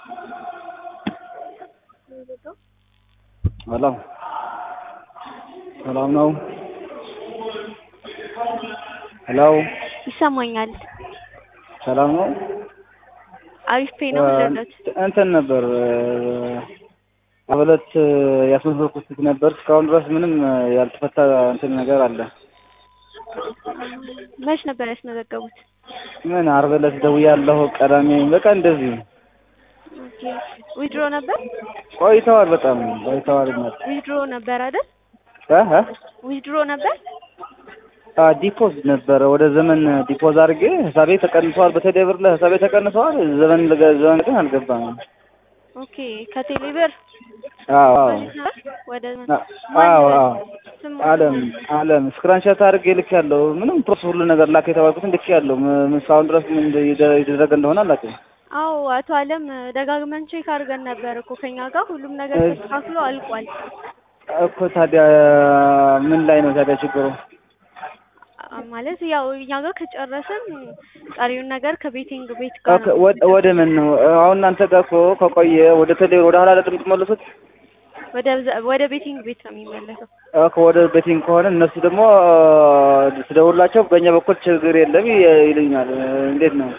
ሰላም ሰላም ነው። ሄሎ ይሰማኛል። ሰላም ነው። አሪፍ ፔ ነው የምትረዳት? እንትን ነበር አበለት ያስመዘግኩት ነበር እስካሁን ድረስ ምንም ያልተፈታ እንትን ነገር አለ። መች ነበር ያስመዘገቡት? ምን ዓርብ ዕለት ደውያለሁ፣ ቀዳሜ በቃ እንደዚህ ኦኬ ዊድሮ ነበር ቆይተዋል፣ በጣም ቆይተዋል። እናት ዊድሮ ነበር አይደል? እህ ዊድሮ ነበር። ዲፖዝ ነበረ ወደ ዘመን ዲፖዝ አድርጌ ህሳቤ ተቀንሰዋል። በቴሌ ብር ላይ ህሳቤ ተቀንሰዋል። ዘመን ለገ- ዘመን ግን አልገባም። ኦኬ ከቴሌ ብር አዎ አዎ ወደ አዎ አዎ ስም አለም አለም ስክራንሻት አድርጌ ልክ ያለው ምንም ፕሮሰስ ሁሉ ነገር ላክ የተባልኩትን ልክ ያለው ምን እስካሁን ድረስ ምን እንደ- የተደረገ እንደሆነ አላውቅም። አዎ አቶ አለም ደጋግመን ቼክ አድርገን ነበር እኮ ከኛ ጋር ሁሉም ነገር እሺ። ተስተካክሎ አልቋል። እኮ ታዲያ ምን ላይ ነው ታዲያ ችግሩ? አ- ማለት ያው እኛ ጋር ከጨረስን ቀሪውን ነገር ከቤቲንግ ቤት ጋር ኦኬ፣ ነው ወደ ወደ ምን ነው አሁን እናንተ ጋር እኮ ከቆየ ወደ ቴሌ ወደ ኋላ አይደለም የምትመለሱት? ወደ ወደ ቤቲንግ ቤት ነው የሚመለሰው። ኦኬ፣ ወደ ቤቲንግ ከሆነ እነሱ ደግሞ ስደውላቸው በእኛ በኩል ችግር የለም ይ- ይሉኛል። እንዴት ነው?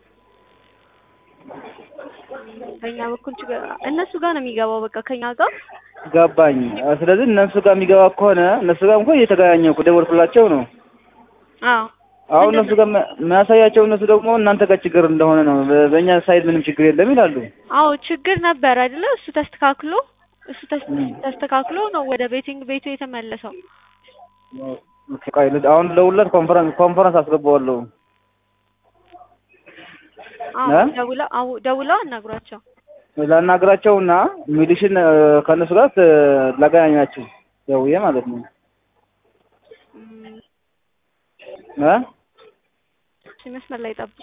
በእኛ በኩል ችግር እነሱ ጋር ነው የሚገባው። በቃ ከኛ ጋር ገባኝ። ስለዚህ እነሱ ጋር የሚገባ ከሆነ እነሱ ጋር እንኳን እየተገናኘሁ እኮ ደወልኩላቸው ነው። አዎ አሁን እነሱ ጋር ማ- የሚያሳያቸው እነሱ ደግሞ እናንተ ጋር ችግር እንደሆነ ነው። በ- በእኛ ሳይድ ምንም ችግር የለም ይላሉ። አዎ ችግር ነበር አይደለ? እሱ ተስተካክሎ እሱ ተስ- ም። ተስተካክሎ ነው ወደ ቤቲንግ ቤቱ የተመለሰው። ኦኬ፣ ቆይ ልድ- አሁን ደውልለት ኮንፈረንስ ኮንፈረንስ አስገባዋለሁ። አዎ እ? ደውለው አዎ ደውለው አናግሯቸው። ላናግራቸውና ሚሊሽን እ፣ ከእነሱ ጋር ት- ላገናኛችሁ ደውዬ ማለት ነው ም፣ እ? እሺ፣ መስመር ላይ ጠብቁ።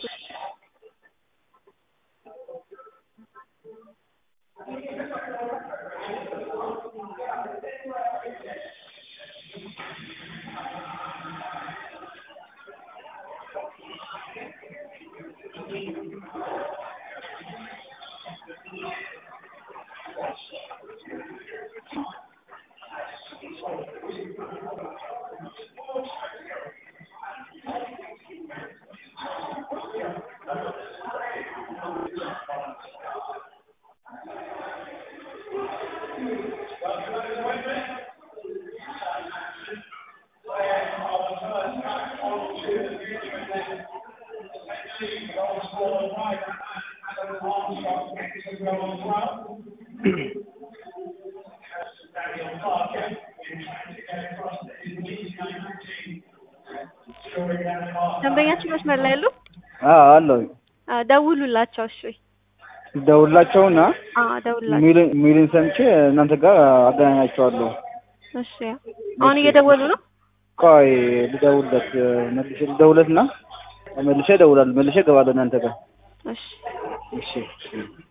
ደንበኛችን መስመር ላይ ያሉ አዎ አለሁ። አዎ፣ ደውሉላቸው። እሺ ደውላቸውና አዎ ደውሉላቸው። ሚሊን ሚሊን ሰምቼ እናንተ ጋር አገናኛቸዋለሁ። እሺ አሁን እየደወሉ ነው። ቆይ ልደውልለት መልሼ ልደውልለትና መልሼ እደውላለሁ። መልሼ እገባለሁ እናንተ ጋር እሺ እሺ